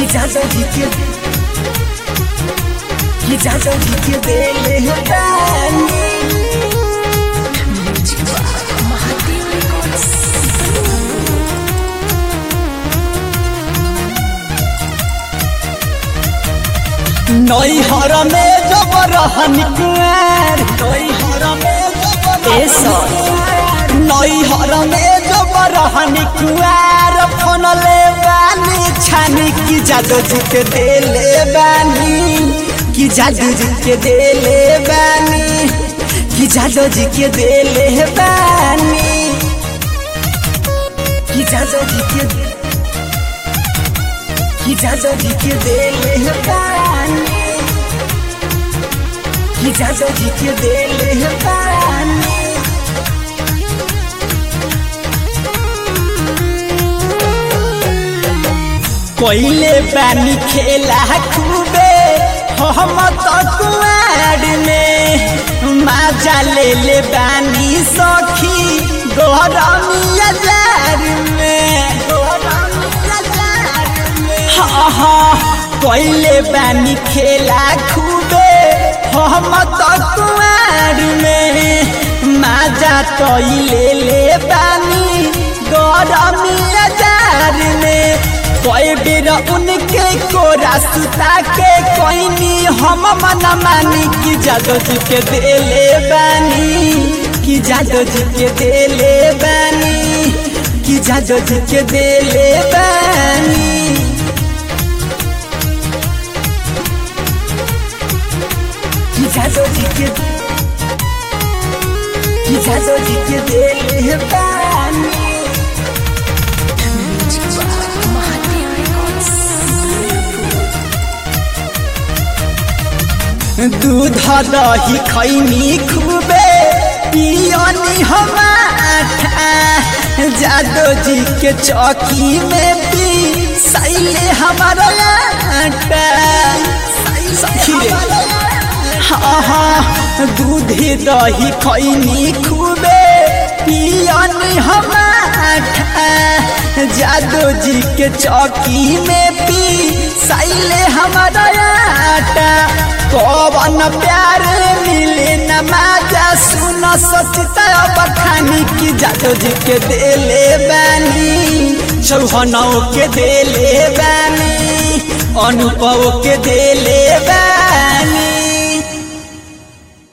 जादव जी के कि जादव जी के देले बानी महादेव रिकॉर्ड्स नैहर में जब रहन कुआर नैहर में जब ए सर। नैहर में जब रहन कुआर फोन ले बानी छानी की जादू जी के देले बानी कि जादू जी के देले बानी कि जादू जी के देले बानी कि जादू जी के कि जादव जी के देले बानी कि जादव जी के देले बानी कोइले बानी खेला खूबे हम तो कुआर में माजा ले ले बानी सखी गरमिया जार में गरमिया जार में हाँ हाँ कोइले बानी खेला खूबे हम तो कुआर में माजा तो ले ले बानी गरमिया जार में कोई बेर उनके कोरा सुता के कोई नी हम मन मानी कि जादो जी के देले बानी कि जादो जी के देले बानी कि जादो जी के देले बानी कि जादो जी के कि जादो जी के देले बानी महादेव रिकॉर्ड्स दूध दही खैनी खूबे पियनी हम जादो जी के चौकी में पी सैले हमारा आटा सखी रे हाँ हाँ दूध दही खैनी खूबे पियनी हम जादो जी के चौकी में पी सैले हमारा आटा कौन प्यार मिले न माजा सुन सचिता बखानी की जादो जी के देले बानी चौहनौ के देले बानी अनुभव के देले बानी